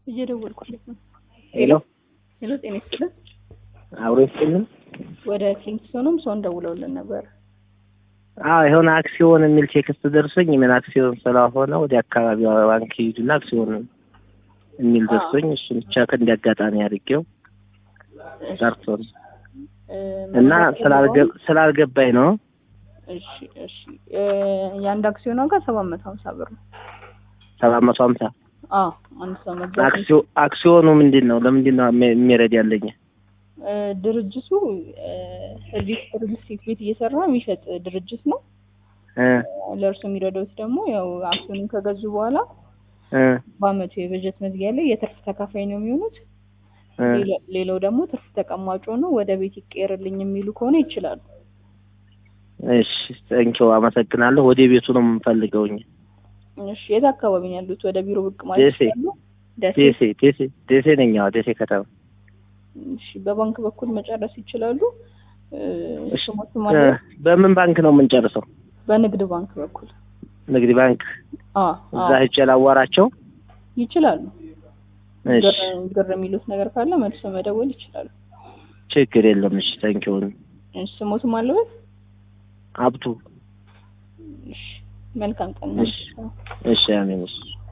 እየደወልኩለት ነው። ሄሎ ሄሎ፣ ጤና ይስጥልን። አብሮ ይስጥልን። ወደ ክሊንክሶንም ሰውን ደውለውልን ነበር። አዎ የሆነ አክሲዮን የሚል ቴክስት ደርሶኝ ምን አክሲዮን ስለሆነ ወደ አካባቢው ባንክ ሂዱና አክሲዮን የሚል ደርሶኝ እሱን ብቻ ከእንደ አጋጣሚ አድርጌው ጠርቶ ነው እ፣ እና ስላልገ- ስላልገባኝ ነው። እሺ፣ እሺ። እ፣ የአንድ አክሲዮን ዋጋ ሰባት መቶ ሀምሳ ብር ነው። ሰባት መቶ ሀምሳ አዎ፣ አንድ ሰው መግዛት አክሲዮ አክሲዮኑ ምንድን ነው? ለምንድን ነው የሚ- የሚረድ ያለኝ? እ፣ ድርጅቱ ሰርቪስ ሪል ስቴት ቤት እየሰራ የሚሸጥ ድርጅት ነው። እ ለእርሱ የሚረዳውት ደግሞ ያው አክሲዮኑን ከገዙ በኋላ እ በአመቱ የበጀት መዝጊያ ላይ የትርፍ ተካፋይ ነው የሚሆኑት። እ ሌላ- ሌላው ደግሞ ትርፍ ተቀማጭ ነው ወደ ቤት ይቀየርልኝ የሚሉ ከሆነ ይችላሉ። እሺ ቴንኪው አመሰግናለሁ። ወደ ቤቱ ነው የምንፈልገውኝ። እሺ የት አካባቢ ነው ያሉት? ወደ ቢሮ ብቅ ማለት ደሴ። ይችላሉ? ደሴ። ደሴ ደሴ ደሴ ነኝ። አዎ ደሴ ከተማ። እሺ በባንክ በኩል መጨረስ ይችላሉ። እ፣ እሺ ስሞቱ እ ማለት በምን ባንክ ነው የምንጨርሰው? በንግድ ባንክ በኩል ንግድ ባንክ አ እዛ ሂጅ ላዋራቸው። ይችላሉ። እሺ ግር- ግር የሚሉት ነገር ካለ መልሶ መደወል ይችላሉ። ችግር የለም። እሺ ቴንኪው እሺ ስሞቱ ማለበት አብቱ። እሺ መልካም ቀን። እሺ እሺ አሜን። እሺ